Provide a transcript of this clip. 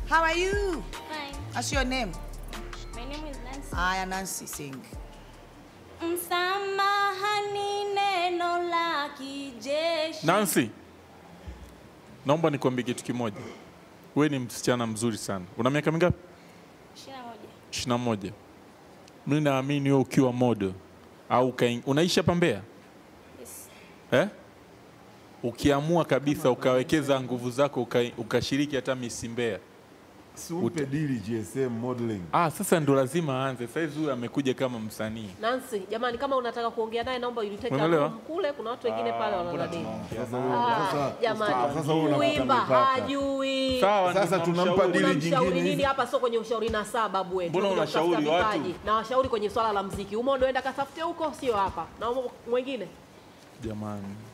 How are you? Fine. What's your name? My name is Nancy. Aya, Nancy, sing. Msamaha ni neno la kijeshi. Nancy, naomba nikwambie kitu kimoja. Wewe ni msichana mzuri sana. Una miaka mingapi? Ishirini na moja. ishirini na moja. Mimi naamini wewe ukiwa model au ukaing... unaishi hapa Mbeya Yes. eh? Ukiamua kabisa ukawekeza nguvu zako uka, ukashiriki hata Miss Mbeya Si umpe dili GSM modeling. ah, sasa ndo lazima aanze. Saizi huyu amekuja kama msanii. Nancy, jamani kama unataka kuongea naye naomba uliteke Unaelewa? room kule kuna watu wengine pale wananadini. Sasa huyo Ah, sasa jamani. sasa huyo unapata Kuimba mipaka. hajui. Sawa, Sasa ndo tunampa namshauri. dili Unamshauri jingine nini hizi. hapa? Sio kwenye ushauri na saa babu wetu. Mbona Tunakuja unashauri kutafuta watu? vipaji. Na washauri kwenye swala la mziki. Umo ndo enda katafute huko, sio hapa. Na umo mwingine Jamani,